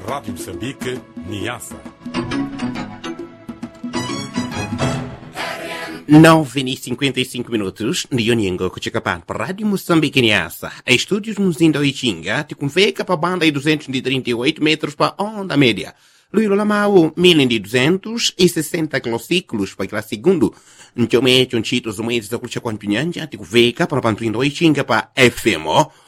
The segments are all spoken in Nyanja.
Rádio Moçambique, Niassa. nove e cinquenta e cinco minutos ndiyonyengo kucheka pano pa rádio moçambique niasa estúdios muzinda oichinga tikumveka pa banda de 238 metros pa onda média luilo la mau 1260 kilociclos pa kila segundo ncomeco ncito zomwezi zakulicha kwa mpinyanja tikuveka pano pa mtwindo oichinga pa fm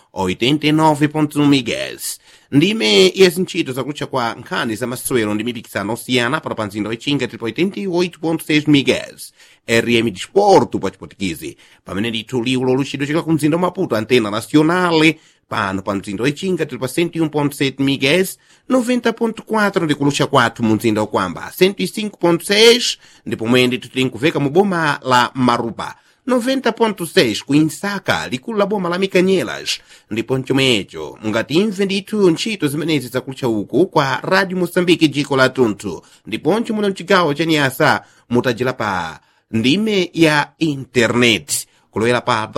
89.1 MHz ndime yezi ntchito zakulicha kwa nkhani za masewero ndi mipikisano osiyana pano pa mzinda wichinga tili pa 88.6 MHz rm disporto pa chipotikizi pamene ndithu liwu loluchidwe chika ku mzinda wa maputo antena nacionale pano pa mzinda wichinga tili pa 101.7 MHz 90.4 ndikulucha kwathu mu mzinda wakwamba 105.6 ndipo mwene ndithu tili nkuveka mu boma la marupa 90.6 kuinsaka likulu la boma la mikanyelas ndipo mchomwecho mungatimve ndithu ntchito zimenezi zakulucha uku kwa radio moçambique dziko la tunthu ndiponso muno mchigawo cha niasa mutajira pa ndime ya internet kulowera pa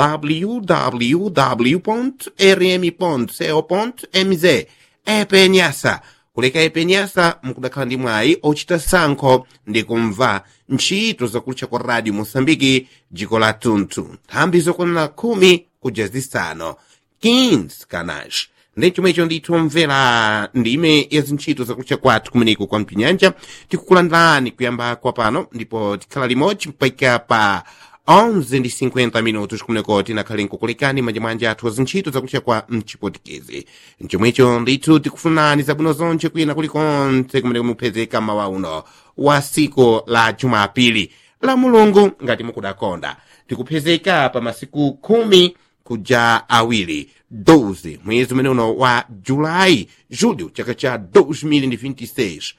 www rm co mz epe nyasa kuleka epe nyasa mukudakhala ndi mwayi ochita sankho ndi kumva ntchito zakulucha kwa radio moçambique dziko la tunthu nthambi zokwanira khumi kuja zisanu 15 kanash ndi chomwecho ndithu mvera ndime ya zintchito zakulucha kwathu kumeneko kwa mpinyanja tikukulandirani kuyamba kwa pano ndipo tikhala limodzi mpaka pa 11 ndi 50 minutos kumeneko tinakhale nkukulekani manjamanja athu azintchito zakulucha kwa mchipotikezi mchomwecho ndithu tikufunani zabwino zonse kwina kulikonse kumeneko mupezeka mawa uno wa siku la jumapili la mulungu ngati mukudakonda tikupezeka pa masiku khumi kuja awiri 12 mwezi umene uno wa julayi julho chaka cha 2026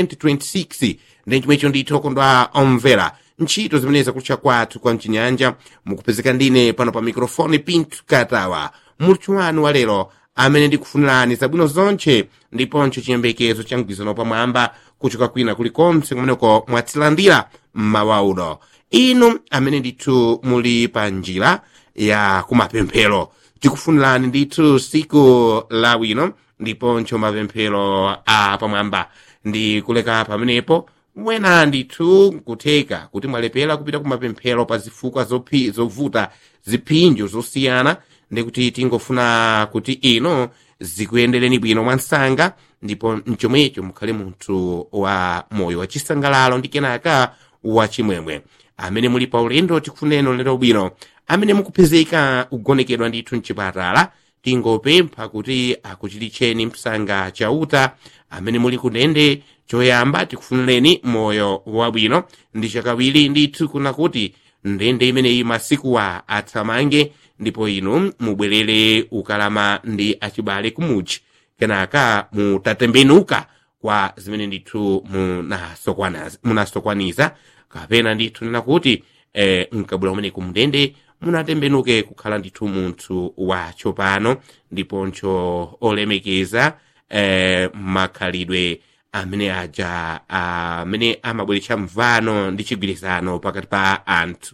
2026 ndi chomwecho ndithu okondwa omvera ntchito zimene zakutcha kwathu kwa mchinyanja mukupezeka ndine pano pa mikrofoni pinto katawa muluthu wanu wa lero amene ndikufunirani zabwino zonse ndiponso chiyembekezo cha mgwirizano pamwamba kuchoka kwina kulikonse kumeneko mwatilandira mmawa uno inu amene ndithu muli pa njira ya kumapemphero tikufunirani ndithu siku lawino ndiponso mapemphero a pamwamba ndi kuleka pamenepo mwena ndithu nkutheka kuti mwalepera kupita kumapemphero pa zifukwa zophi- zovuta ziphinjo zosiyana ndikuti tingofuna kuti ino zikuyendereni bwino mwansanga ndipo mchomwecho mukhale munthu wa moyo wachisangalalo ndi kenaka wachimwemwe amene muli pa ulendo tikufuneni lero bwino amene mukupezeka kugonekedwa ndithu mchipatala tingopempha kuti akuchilicheni msanga chauta amene muli kundende choyamba tikufunireni moyo wabwino ndi chakawiri ndithu kuna kuti ndende imeneyi masikuwa atsamange ndipo inu mubwerere ukalama ndi achibale kumuchi kenaka mutatembenuka kwa zimene ndithu munasokwana- munasokwaniza kapena ndithu nena kuti eh, mkabula umene kumndende munatembenuke kukhala ndithu munthu watsopano ndiponso olemekeza eh, makhalidwe amene aja amene amabweretsa mvano ndi chigwirizano pakati pa anthu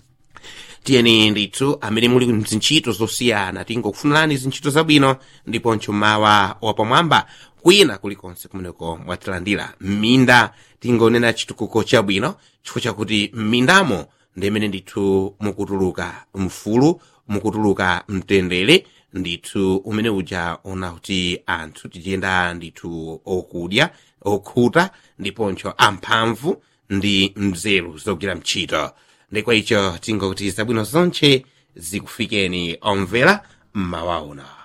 tiyeni ndithu amene muli mzintchito zosiyana tingokufunirani zintchito zabwino ndiponso mawa wapamwamba kwina kulikonse kumeneko mwatilandira m'minda tingonena chitukuko chabwino chifukwa chakuti m'mindamo ndi imene ndithu mukutuluka mfulu mukutuluka mtendere ndithu umene uja ona kuti anthu tichiyenda ndithu okudya okhuta ndiponso amphamvu ndi mzeru zogwira mchito ndikwa icho tingokuti zabwino zonse zikufikeni omvera mmawa uno